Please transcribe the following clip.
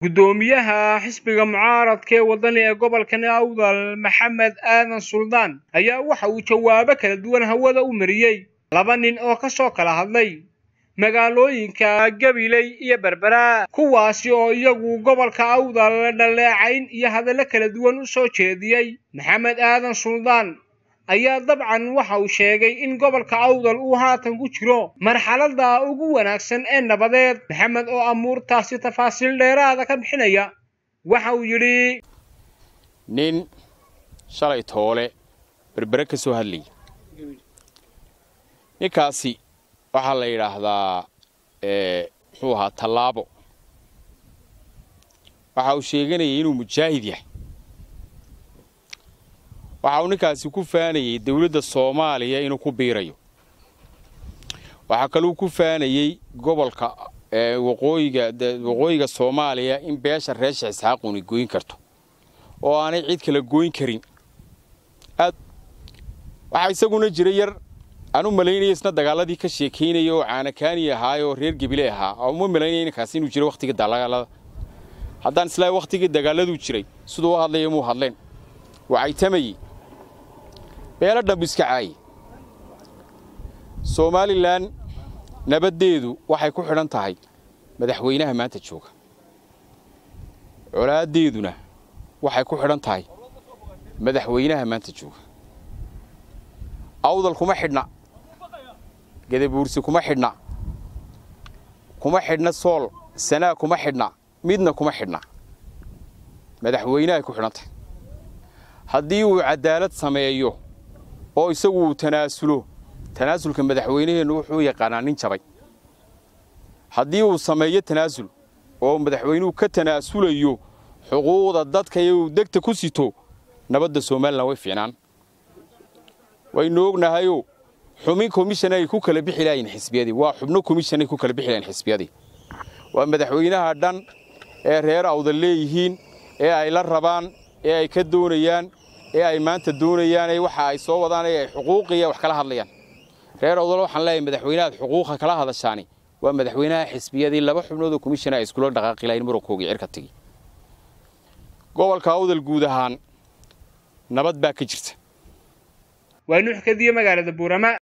guddoomiyaha xisbiga mucaaradka ee waddani ee gobolkan awdal maxamed aadan suldaan ayaa waxa uu jawaabo kala duwan hawada u mariyey laba nin oo ka soo kala hadlay magaalooyinka gabiley iyo berbera kuwaasi oo iyagu gobolka awdal dhaleecayn iyo hadallo kala duwan u soo jeediyey maxamed aadan suldaan ayaa dabcan waxa uu sheegay in gobolka awdal uu haatan ku jiro marxaladda ugu wanaagsan ee nabadeed maxamed oo amuurtaasi tafaasiil dheeraada ka bixinaya waxa uu yidhi nin shalay toole berbere ka soo hadlayay ninkaasi waxaa la yidhaahdaa muxuu ahaa tallaabo waxa uu sheeganayay inuu mujaahid yahay waxa uu ninkaasi ku faanayey dawladda soomaaliya inuu ku biirayo waxaa kaluu ku faanayey gobolka waqooyiga waqooyiga soomaaliya in beesha reesha isxaaquni goyn karto oo aanay cid kala goyn karin waxaa isaguna jira yar aan u malaynaya isna dagaaladii ka sheekaynaya oo caanakaani ahaay oo reer gebile ahaa oo uma malaynaya ninkaasi inuu jiro wakhtigii dagaalada haddaan islaa wakhtigii dagaaladuu jiray siduu u hadlaya muu hadleen wacaytamayey beelo dhambu iska caaye somalilan nabaddeedu waxay ku xidhan tahay madaxweynaha maanta jooga colaaddeeduna waxay ku xidhan tahay madaxweynaha maanta jooga awdal kuma xidhna gadabuursi kuma xidhna kuma xidhna sool sanaa kuma xidhna midna kuma xidhna madaxweynahay ku xidhan tahay haddii uu cadaalad sameeyo oo isagu uu tanaasulo tanaasulka madaxweynaheennu wuxuu yaqaanaa nin jabay haddii uu sameeyo tanaasul oo madaxweynuhu ka tanaasulayo xuquuqda dadka iyo uu degta ku sito nabadda somalilan way fiicnaan waynu ognahayoo xubin komishan ay ku kala bixi lahayn xisbiyadii waa xubno komishan ay ku kala bixi lahayn xisbiyadii waa madaxweynaha dhan ee reer awdal leeyihiin ee ay la rabaan ee ay ka doonayaan ee ay maanta doonayaan ee waxa ay soo wadaan ee ay xuquuqiya wax kala hadlayaan reer awdal waxaan leeyahay madaxweynahaad xuquuqa kala hadashaani waa madaxweynaha xisbiyadii laba xubnood oo komishana ay iskula dhaqaaqi lahayn murankoogii cirka tegi gobolka awdal guud ahaan nabad baa ka jirta waa nuux kadiye magaalada buurama